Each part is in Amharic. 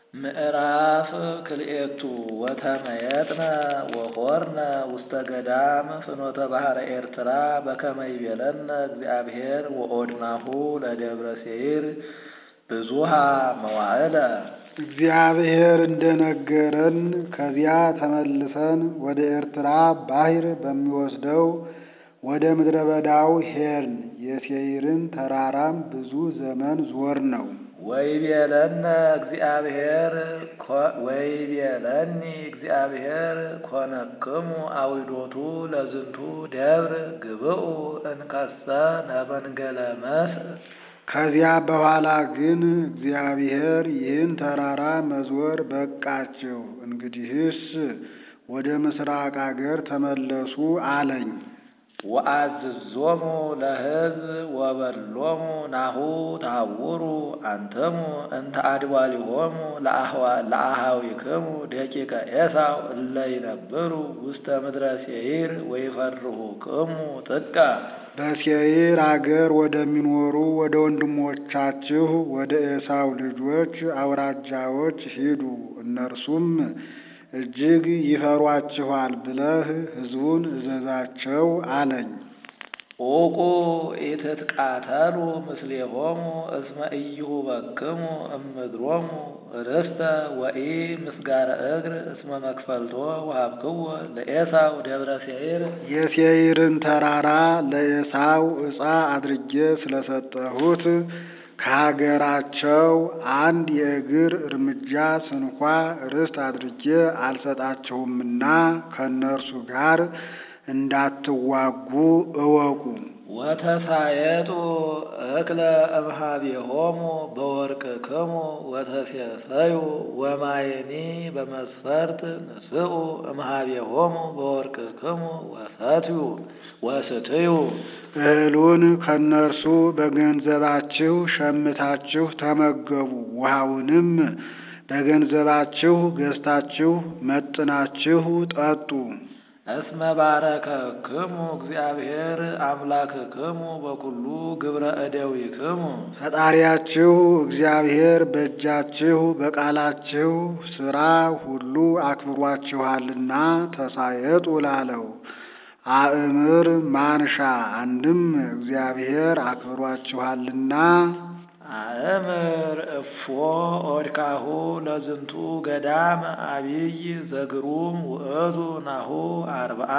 ምዕራፍ ክልኤቱ ወተመየጥነ ወሖርነ ውስተ ገዳም ፍኖተ ባሕረ ኤርትራ በከመ ይቤለነ እግዚአብሔር ወኦድናሁ ለደብረ ሴይር ብዙኃ መዋዕለ። እግዚአብሔር እንደነገረን ከዚያ ተመልሰን ወደ ኤርትራ ባሕር በሚወስደው ወደ ምድረ በዳው ሄድን። የሴይርን ተራራም ብዙ ዘመን ዞር ነው። ወይቤለነ እግዚአብሔር ወይቤለኒ እግዚአብሔር ኮነክሙ አዊዶቱ ለዝንቱ ደብር ግብኡ እንከሰ ለመንገለ መስእ። ከዚያ በኋላ ግን እግዚአብሔር ይህን ተራራ መዞር በቃችሁ፣ እንግዲህስ ወደ ምስራቅ አገር ተመለሱ አለኝ። ወአዝዞሙ ለሕዝብ ወበሎሙ ናሁ ታውሩ አንትሙ እንተ አድባሊሆሙ ለአሃዊክሙ ደቂቀ ኤሳው እለ ይነብሩ ውስተ ምድረ ሴይር ወይፈርሁክሙ ጥቀ። በሴይር አገር ወደሚኖሩ ወደ ወንድሞቻችሁ ወደ ኤሳው ልጆች አውራጃዎች ሂዱ፣ እነርሱም እጅግ ይፈሯችኋል ብለህ ሕዝቡን እዘዛቸው አለኝ። ዑቁ ኢትትቃተሉ ምስሌሆሙ እስመ ኢይሁበክሙ እምድሮሙ ርስተ ወኢ ምስጋረ እግር እስመ መክፈልቶ ወሀብክዎ ለኤሳው ደብረ ሴይር። የሴይርን ተራራ ለኤሳው ዕፃ አድርጌ ስለሰጠሁት ከሀገራቸው አንድ የእግር እርምጃ ስንኳ ርስት አድርጌ አልሰጣቸውምና ከእነርሱ ጋር እንዳትዋጉ እወቁ። ወተሳየጡ እክለ እምኀቤሆሙ በወርቅክሙ ወተሴሰዩ ወማየኒ በመስፈርት ንስኡ እምኀቤሆሙ በወርቅክሙ ወሰትዩ ወስትዩ። እህሉን ከእነርሱ በገንዘባችሁ ሸምታችሁ ተመገቡ፣ ውሃውንም በገንዘባችሁ ገዝታችሁ መጥናችሁ ጠጡ። እስመ ባረከክሙ እግዚአብሔር አምላክክሙ በኩሉ ግብረ እደዊክሙ። ፈጣሪያችሁ እግዚአብሔር በእጃችሁ በቃላችሁ ሥራ ሁሉ አክብሯችኋልና ተሳየጡ ላለው አእምር ማንሻ አንድም እግዚአብሔር አክብሯችኋልና አእምር እፎ ኦድካሁ ለዝንቱ ገዳም አቢይ ዘግሩም ውእቱ ናሁ አርብዓ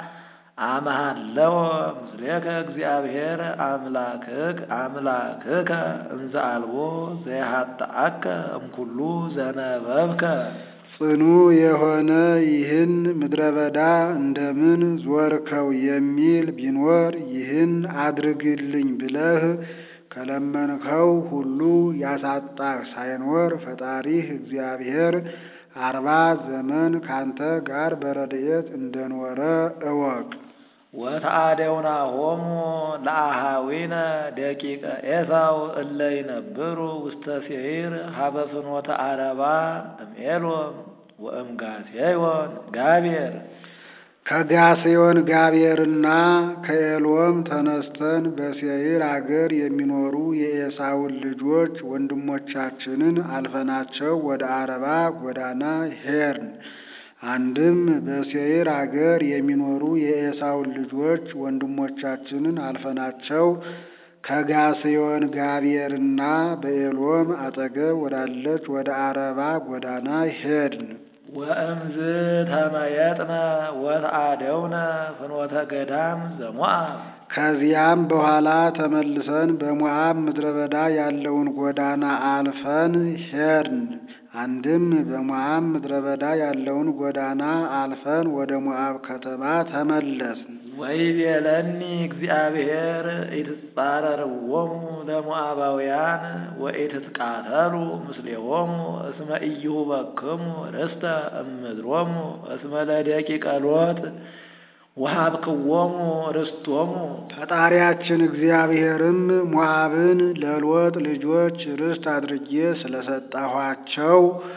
አመሃለወ ምስሌከ እግዚአብሔር አምላክክ አምላክከ እንዘ አልቦ ዘይሃጥአከ እምኩሉ ዘነበብከ። ጽኑ የሆነ ይህን ምድረ በዳ እንደምን ዞርከው የሚል ቢኖር ይህን አድርግልኝ ብለህ ከለመንከው ሁሉ ያሳጣህ ሳይኖር ፈጣሪህ እግዚአብሔር አርባ ዘመን ካንተ ጋር በረድኤት እንደኖረ እወቅ። ወተአደውናሆሙ ለአሃዊነ ደቂቀ ኤሳው እለ ይነብሩ ውስተ ሴይር ሀበ ፍኖተ አረባ እምኤሎም ወእምጋሴዮን ጋቤር። ከጋሴዮን ጋቤርና ከኤሎም ተነስተን በሴይር አገር የሚኖሩ የኤሳውን ልጆች ወንድሞቻችንን አልፈናቸው ወደ አረባ ጎዳና ሄርን። አንድም በሴይር አገር የሚኖሩ የኤሳውን ልጆች ወንድሞቻችንን አልፈናቸው ከጋሴዮን ጋቤርና በኤሎም አጠገብ ወዳለች ወደ አረባ ጎዳና ሄድን። ወእምዝ ተመየጥነ ወተአደውነ ፍኖተ ገዳም ዘሞአብ። ከዚያም በኋላ ተመልሰን በሞዓብ ምድረ በዳ ያለውን ጎዳና አልፈን ሄድን። አንድም በሞዓብ ምድረ በዳ ያለውን ጎዳና አልፈን ወደ ሞዓብ ከተማ ተመለስን። ወይቤለኒ እግዚአብሔር ኢትጻረርዎሙ ለሞዓባውያን ወኢትትቃተሉ ምስሌሆሙ እስመ ኢይሁበክሙ ርስተ እምድሮሙ እስመ ለደቂቀ ሎጥ ወሀብክዎሙ ርስቶሙ። ፈጣሪያችን እግዚአብሔርም ሞዓብን ለሎጥ ልጆች ርስት አድርጌ ስለሰጠኋቸው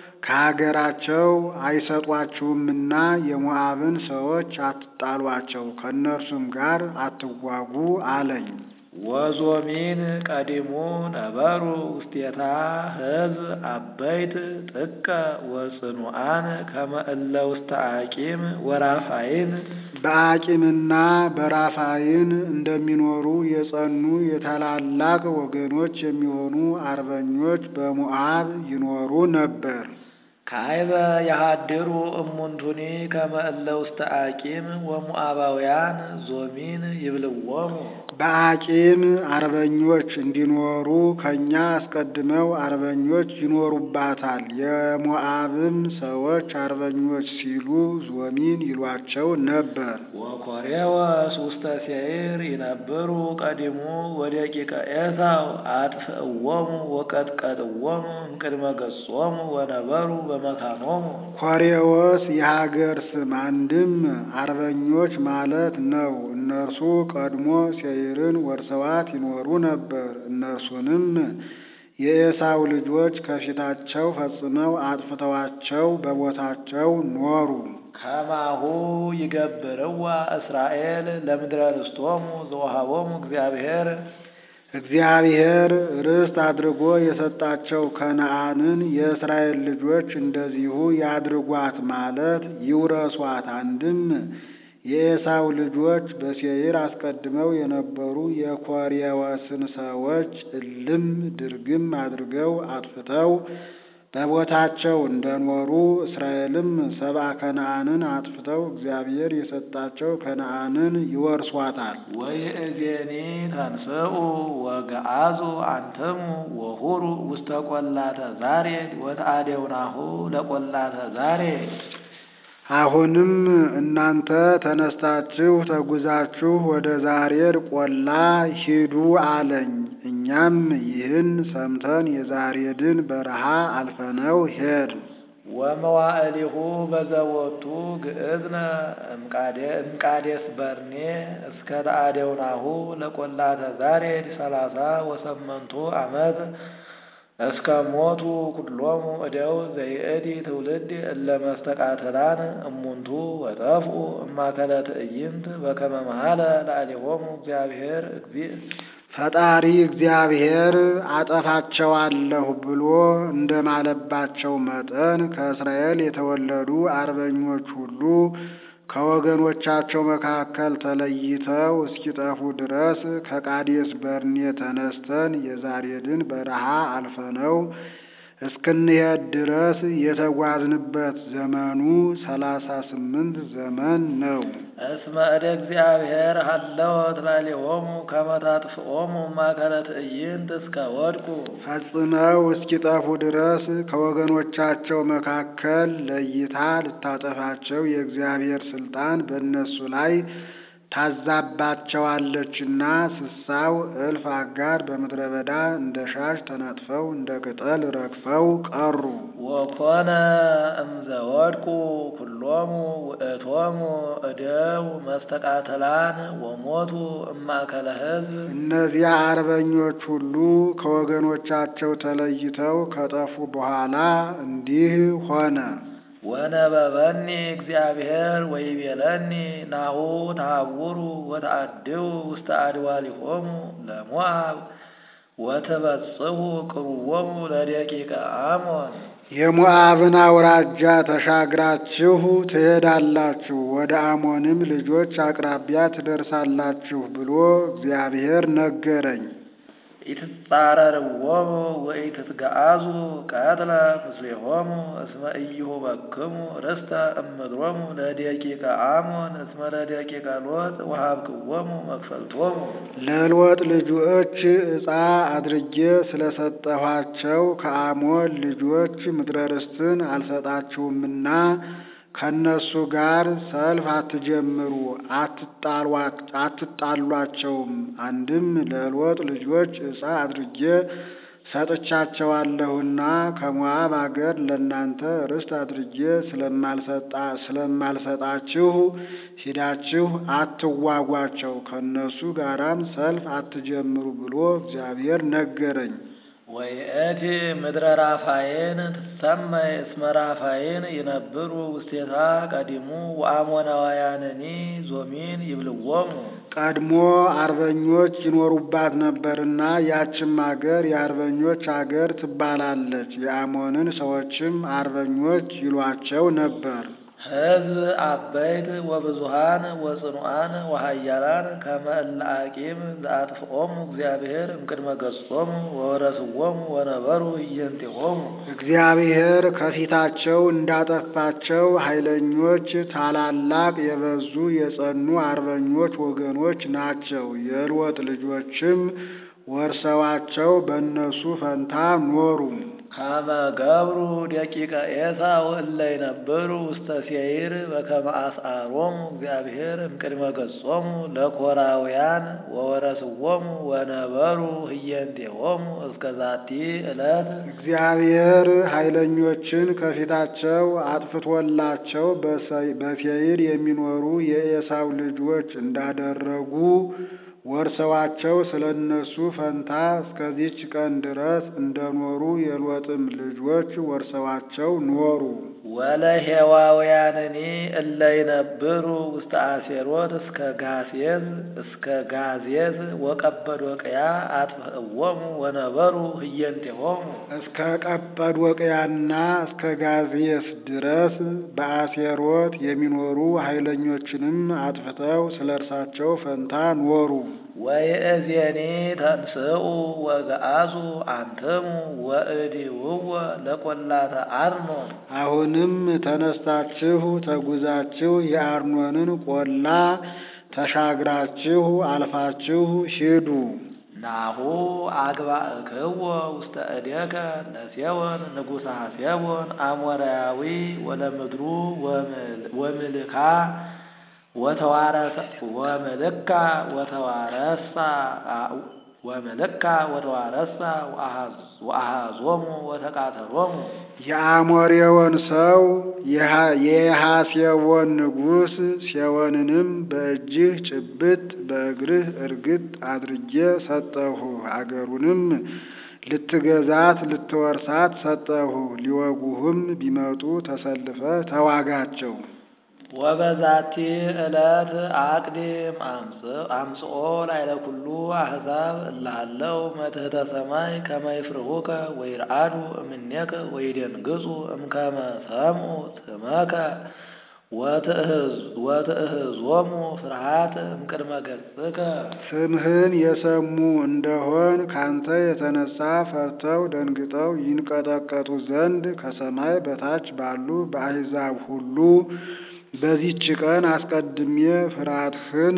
ከሀገራቸው አይሰጧችሁምና የሞዓብን ሰዎች አትጣሏቸው፣ ከእነርሱም ጋር አትዋጉ አለኝ። ወዞሚን ቀዲሙ ነበሩ ውስቴታ ሕዝብ አበይት ጥቀ ወጽኑዓን ከመ እለ ውስተ አቂም ወራፋይን በአቂምና በራፋይን እንደሚኖሩ የጸኑ የታላላቅ ወገኖች የሚሆኑ አርበኞች በሞዓብ ይኖሩ ነበር። ካይበ የሃድሩ እሙንቱኒ ከመ እለ ውስተ አቂም ወሞዓባውያን ዞሚን ይብልዎሙ በአቂም አርበኞች እንዲኖሩ ከእኛ አስቀድመው አርበኞች ይኖሩባታል። የሞዓብም ሰዎች አርበኞች ሲሉ ዞሚን ይሏቸው ነበር። ወኮሬወስ ውስተ ሴይር ይነብሩ ቀዲሙ ወደቂቀ ኤሳው አጥፍእዎሙ ወቀጥቀጥዎሙ እምቅድመ ገጾሙ ወነበሩ በመካኖሙ ኮሬዎስ የሀገር ስም አንድም አርበኞች ማለት ነው። እነርሱ ቀድሞ ሴይርን ወርሰዋት ይኖሩ ነበር። እነርሱንም የኤሳው ልጆች ከፊታቸው ፈጽመው አጥፍተዋቸው በቦታቸው ኖሩ። ከማሁ ይገብርዋ እስራኤል ለምድረ ርስቶሙ ዘወሃቦሙ እግዚአብሔር እግዚአብሔር ርስት አድርጎ የሰጣቸው ከነዓንን የእስራኤል ልጆች እንደዚሁ ያድርጓት ማለት ይውረሷት። አንድም የኤሳው ልጆች በሴይር አስቀድመው የነበሩ የኮሬወስን ሰዎች እልም ድርግም አድርገው አጥፍተው በቦታቸው እንደኖሩ እስራኤልም ሰብአ ከነዓንን አጥፍተው እግዚአብሔር የሰጣቸው ከነዓንን ይወርሷታል። ወይእዜኒ ተንስኡ ወገአዙ አንትሙ ወሁሩ ውስተ ቆላተ ዛሬድ ወተአዴውናሁ ለቆላተ ዛሬድ አሁንም እናንተ ተነስታችሁ ተጉዛችሁ ወደ ዛሬድ ቆላ ሂዱ አለኝ። እኛም ይህን ሰምተን የዛሬድን በረሃ አልፈነው ሄድን። ወመዋዕሊሁ በዘወቱ ግእዝነ እምቃዴስ በርኔ እስከ ተአዴውናሁ ለቆላተ ዛሬድ ሰላሳ ወሰመንቱ ዓመት እስከ ሞቱ ኩሎሙ እደው ዘይእቲ ትውልድ እለ መስተቃትላን እሙንቱ ወጠፍኡ እማከለ ትዕይንት በከመ መሃለ ለአሌሆሙ እግዚአብሔር እግዚእ ፈጣሪ እግዚአብሔር አጠፋቸዋለሁ ብሎ እንደማለባቸው መጠን ከእስራኤል የተወለዱ አርበኞች ሁሉ ከወገኖቻቸው መካከል ተለይተው እስኪጠፉ ድረስ ከቃዴስ በርኔ ተነስተን የዛሬድን በረሃ አልፈነው እስክንሄድ ድረስ የተጓዝንበት ዘመኑ ሰላሳ ስምንት ዘመን ነው። እስመ እደ እግዚአብሔር ሀለወት ላዕሌሆሙ ከመ ታጥፍኦሙ ማእከለ ትዕይንት እስከ ወድቁ ፈጽመው እስኪጠፉ ድረስ ከወገኖቻቸው መካከል ለይታ ልታጠፋቸው የእግዚአብሔር ስልጣን በእነሱ ላይ ታዛባቸዋለችና ስሳው እልፍ አጋር በምድረ በዳ እንደ ሻሽ ተነጥፈው እንደ ቅጠል ረግፈው ቀሩ። ወኮነ እምዘ ወድቁ ኩሎሙ ውእቶሙ እደው መስተቃተላን ወሞቱ እማእከለ ሕዝብ እነዚያ አርበኞች ሁሉ ከወገኖቻቸው ተለይተው ከጠፉ በኋላ እንዲህ ሆነ። ወነበበኒ እግዚአብሔር ወይቤለኒ ናሁ ተሃውሩ ወተአድው ውስተ አድዋሊሆሙ ለሞዓብ ወትበጽሑ ቅሩቦሙ ለደቂቀ አሞን የሞዓብን አውራጃ ተሻግራችሁ ትሄዳላችሁ፣ ወደ አሞንም ልጆች አቅራቢያ ትደርሳላችሁ ብሎ እግዚአብሔር ነገረኝ። ኢትጻረርዎሙ ወኢትትገአዙ ቀትለ ምስሌሆሙ እስመ ኢይሁበክሙ ርስተ እምድሮሙ ለደቂቀ አሞን እስመ ለደቂቀ ሎጥ ወሀብክዎሙ መክፈልቶሙ ለሎጥ ልጆች ዕፃ አድርጌ ስለሰጠኋቸው ከአሞን ልጆች ምድረ ርስትን አልሰጣችሁምና ከእነሱ ጋር ሰልፍ አትጀምሩ፣ አትጣሏቸውም። አንድም ለሎጥ ልጆች ዕፃ አድርጌ ሰጥቻቸዋለሁና ከሞዓብ አገር ለእናንተ ርስት አድርጌ ስለማልሰጣችሁ ሂዳችሁ አትዋጓቸው፣ ከእነሱ ጋራም ሰልፍ አትጀምሩ ብሎ እግዚአብሔር ነገረኝ። ወይእቲ ምድረ ራፋይን ትሰመይ እስመ ራፋይን ይነብሩ ውስቴታ ቀዲሙ ወአሞናውያንኒ ዞሚን ይብልዎሙ ቀድሞ አርበኞች ይኖሩባት ነበርና ያችም አገር የአርበኞች አገር ትባላለች። የአሞንን ሰዎችም አርበኞች ይሏቸው ነበር። ሕዝብ አበይት ወብዙሃን ወጽኑዓን ወሃያላን ከመ እለ አቂም ዘአጥፍኦሙ እግዚአብሔር እምቅድመ ገጾሙ ወወረስዎሙ ወነበሩ እየንቴሆሙ እግዚአብሔር ከፊታቸው እንዳጠፋቸው ኃይለኞች ታላላቅ የበዙ የጸኑ አርበኞች ወገኖች ናቸው። የሎጥ ልጆችም ወርሰዋቸው በእነሱ ፈንታ ኖሩ። ከመ ገብሩ ደቂቀ ኤሳው እለ ይነብሩ ውስተ ሴይር በከመ አስዓሮሙ እግዚአብሔር እምቅድመ ገጾሙ ለኮራውያን ወወረስዎሙ ወነበሩ ህየንቴሆሙ እስከ ዛቲ ዕለት እግዚአብሔር ኃይለኞችን ከፊታቸው አጥፍቶላቸው በሴይር የሚኖሩ የኤሳው ልጆች እንዳደረጉ ወርሰዋቸው ስለ እነሱ ፈንታ እስከዚች ቀን ድረስ እንደኖሩ የሎጥም ልጆች ወርሰዋቸው ኖሩ። ወለሄዋውያንኒ እለ ይነብሩ ውስተ አሴሮት እስከ ጋሴዝ እስከ ጋዜዝ ወቀጰዶቅያ አጥፍእዎሙ ወነበሩ ህየንቴሆሙ እስከ ቀጰዶቅያና እስከ ጋዜስ ድረስ በአሴሮት የሚኖሩ ኃይለኞችንም አጥፍተው ስለ እርሳቸው ፈንታ ኖሩ። ወይእዜኒ ተንስኡ ወገአዙ አንትሙ ወእዲውዎ ለቈላተ አርኖን አሁንም ተነስታችሁ ተጉዛችሁ የአርኖንን ቆላ ተሻግራችሁ አልፋችሁ ሂዱ። ናሁ አግባእክዎ ውስተ እዴከ ለሴዎን ንጉሠ ሴዎን አሞራያዊ ወለምድሩ ወምልካ ወተዋረሰ ወምልካ ወተዋረሳ ወምልካ ወተዋረሳ ወአሃዞሙ ወተቃተሎሙ የአሞሬዎን ሰው የሐሴዎን ንጉሥ ሴዎንንም በእጅህ ጭብጥ በእግርህ እርግጥ አድርጌ ሰጠሁ። አገሩንም ልትገዛት ልትወርሳት ሰጠሁ። ሊወጉህም ቢመጡ ተሰልፈ ተዋጋቸው። ወበዛቲ ዕለት አቅዲም አምጽኦ ላዕለ ኩሉ አሕዛብ እልሃለው መትሕተ ሰማይ ከመ ይፍርሁከ ወይርአዱ እምኔከ ወይደንግጹ እምከመ ሰምዑ ስመከ ወትእህዞሙ ፍርሃት እምቅድመ ገጽከ ስምህን የሰሙ እንደሆን ካንተ የተነሳ ፈርተው ደንግጠው ይንቀጠቀጡ ዘንድ ከሰማይ በታች ባሉ በአሕዛብ ሁሉ በዚች ቀን አስቀድሜ ፍርሃትህን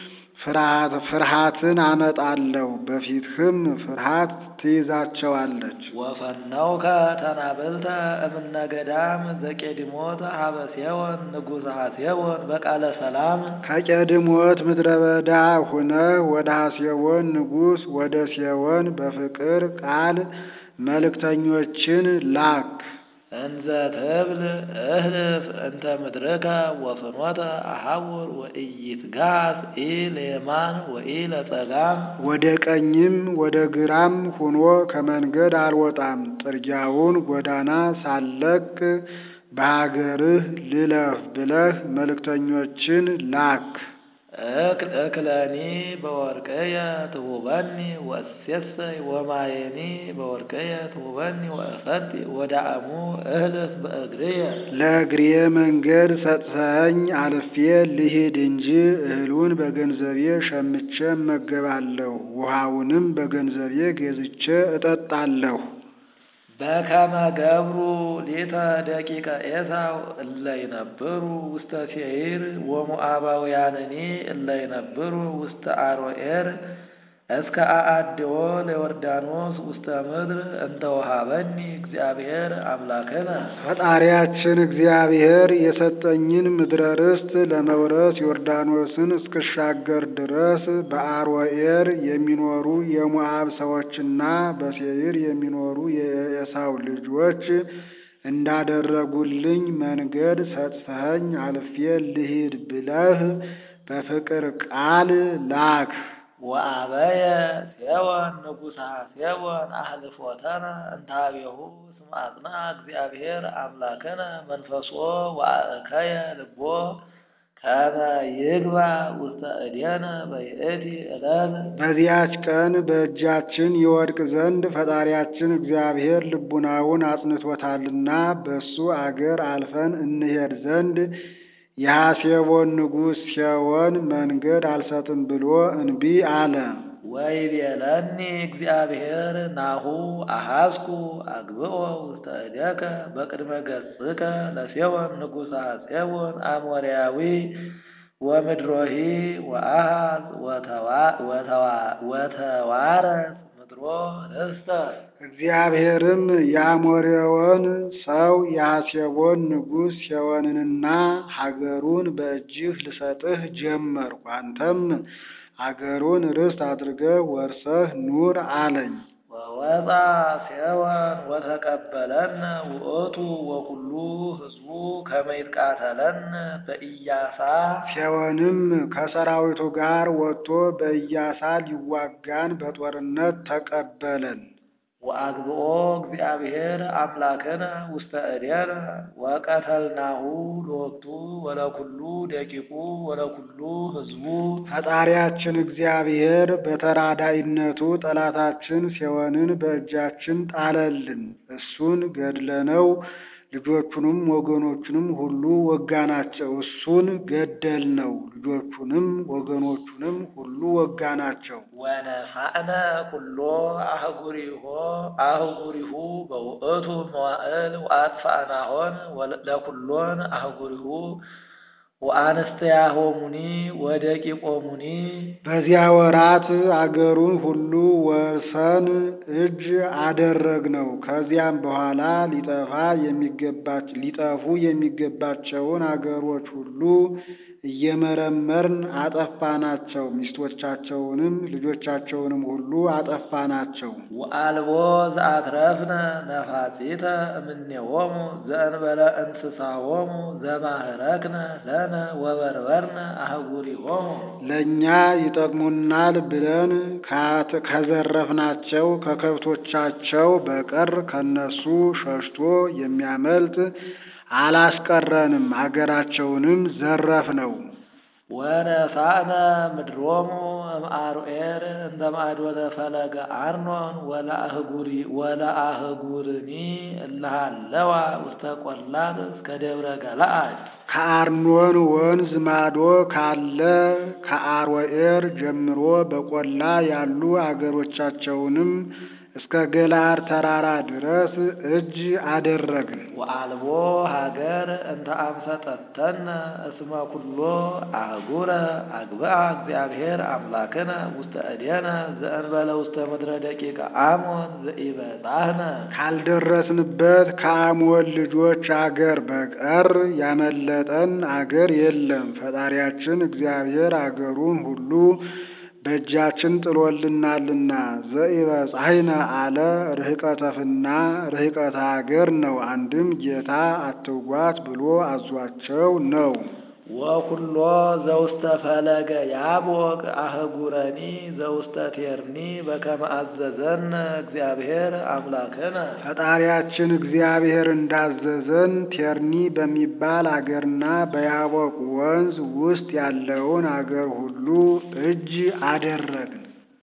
ፍርሃትን አመጣለሁ፣ በፊትህም ፍርሃት ትይዛቸዋለች። ወፈነውከ ተናብልተ እምነ ገዳም ዘቄድሞት ሀበ ሴዎን ንጉሠ ሴዎን በቃለ ሰላም ከቄድሞት ምድረ በዳ ሁነህ ወደ ሐሴዎን ንጉሥ ወደ ሴዎን በፍቅር ቃል መልእክተኞችን ላክ። እንዘ ትብል እህልፍ እንተ ምድርከ ወፍኖተ አሐውር ወኢይትጋስ ኢ ለየማን ወኢ ለጸጋም ወደ ቀኝም ወደ ግራም ሁኖ ከመንገድ አልወጣም። ጥርጊያውን ጎዳና ሳለቅ በሀገርህ ልለፍ ብለህ መልእክተኞችን ላክ። እክል እክለኒ በወርቅየ ትሁበኒ ወእሴሰይ ወማየኒ በወርቅየ ትሁበኒ ወእፈቲ ወዳእሙ እህልፍ በእግርየ ለእግሬ መንገድ ሰጥተኸኝ አልፌ ልሂድ እንጂ እህሉን በገንዘቤ ሸምቼ እመገባለሁ፣ ውሃውንም በገንዘቤ ገዝቼ እጠጣለሁ። በከመ ገብሩ ሊተ ደቂቀ ኤሳው እለ ይነብሩ ውስተ ሴይር ወሞዓባውያንኒ እለ ይነብሩ ውስተ አሮኤር እስከ አአድዎ ለዮርዳኖስ ውስተ ምድር እንተ ወሀበኒ እግዚአብሔር አምላክነ ፈጣሪያችን እግዚአብሔር የሰጠኝን ምድረ ርስት ለመውረስ ዮርዳኖስን እስክሻገር ድረስ በአሮኤር የሚኖሩ የሞዓብ ሰዎችና በሴይር የሚኖሩ የኤሳው ልጆች እንዳደረጉልኝ መንገድ ሰጥተኸኝ አልፌ ልሂድ ብለህ በፍቅር ቃል ላክ። ወአበየ ሴወን ንጉሳ ሴወን አህልፎተነ እንታቤሁ ስም አጽንዐ እግዚአብሔር አምላክነ መንፈሶ ወአእከየ ልቦ ከመ ይግባ ውስተ እዴነ በይእቲ ዕለት በዚያች ቀን በእጃችን ይወድቅ ዘንድ ፈጣሪያችን እግዚአብሔር ልቡናውን አጽንቶታልና በሱ አገር አልፈን እንሄድ ዘንድ የሐሴቦን ንጉሥ ሴዎን መንገድ አልሰጥም ብሎ እንቢ አለ። ወይቤለኒ እግዚአብሔር ናሁ አሐዝኩ አግብኦ ውስተ እዴከ በቅድመ ገጽከ ለሴዎን ንጉሠ ሴዎን አሞርያዊ ወምድሮሂ ወአሃዝ ወተዋረስ ምድሮ ርስተ እግዚአብሔርም የአሞሬዎን ሰው የሐሴቦን ንጉሥ ሴዎንንና ሀገሩን በእጅህ ልሰጥህ ጀመርኩ፣ አንተም አገሩን ርስት አድርገህ ወርሰህ ኑር አለኝ። ወወፃ ሴዎን ወተቀበለነ ውእቱ ወኩሉ ሕዝቡ ከመ ይትቃተለነ በኢያሳ ሴዎንም ከሰራዊቱ ጋር ወጥቶ በኢያሳ ሊዋጋን በጦርነት ተቀበለን። ወአግብኦ እግዚአብሔር አምላክነ ውስተ እዴነ ወቀተልናሁ ሎቱ ወለኩሉ ደቂቁ ወለኩሉ ሕዝቡ ፈጣሪያችን እግዚአብሔር በተራዳኢነቱ ጠላታችን ሴዎንን በእጃችን ጣለልን። እሱን ገድለነው ልጆቹንም ወገኖቹንም ሁሉ ወጋናቸው። እሱን ገደልነው፣ ልጆቹንም ወገኖቹንም ሁሉ ወጋናቸው። ወነሳእነ ኩሎ አህጉሪሆ አህጉሪሁ በውእቱ መዋዕል ወአጥፋእናሆን ለኩሎን አህጉሪሁ ወአንስትያሆሙኒ ወደቂቆሙኒ በዚያ ወራት አገሩን ሁሉ ወርሰን እጅ አደረግነው። ከዚያም በኋላ ሊጠፋ የሚገባች ሊጠፉ የሚገባቸውን አገሮች ሁሉ እየመረመርን አጠፋናቸው። ሚስቶቻቸውንም ልጆቻቸውንም ሁሉ አጠፋናቸው። ወአልቦ ዘአትረፍነ ነፋጺተ እምኔሆሙ ዘእንበለ እንስሳሆሙ ዘማህረክነ ለነ ወበርበርነ አህጉሪሆሙ ለእኛ ይጠቅሙናል ብለን ከዘረፍናቸው ከከብቶቻቸው በቀር ከነሱ ሸሽቶ የሚያመልጥ አላስቀረንም። አገራቸውንም ዘረፍነው። ወነሳእነ ምድሮሙ እምአሮኤር እንተ ማዕዶተ ፈለገ አርኖን ወለአህጉርኒ እለሃለዋ ውስተ ቈላት እስከ ደብረ ገለዓድ ከአርኖን ወንዝ ማዶ ካለ ከአሮኤር ጀምሮ በቈላ ያሉ አገሮቻቸውንም እስከ ገለዓድ ተራራ ድረስ እጅ አደረግን። ወአልቦ ሀገር እንተ አምሰጠተነ እስመ ኩሎ አህጉረ አግብአ እግዚአብሔር አምላክነ ውስተ እዴነ ዘእንበለ ውስተ ምድረ ደቂቀ አሞን ዘኢበጻሕነ ካልደረስንበት ከአሞን ልጆች አገር በቀር ያመለጠን አገር የለም። ፈጣሪያችን እግዚአብሔር አገሩን ሁሉ በእጃችን ጥሎልናልና ዘኢበጻሕነ አለ ርኅቀተፍና ርኅቀተ አገር ነው። አንድም ጌታ አትጓት ብሎ አዟቸው ነው። ወኩሎ ዘውስተ ፈለገ ያቦቅ አህጉረኒ ዘውስተ ቴርኒ በከመ አዘዘነ እግዚአብሔር አምላክነ ፈጣሪያችን እግዚአብሔር እንዳዘዘን ቴርኒ በሚባል አገርና በያቦቅ ወንዝ ውስጥ ያለውን አገር ሁሉ እጅ አደረግን።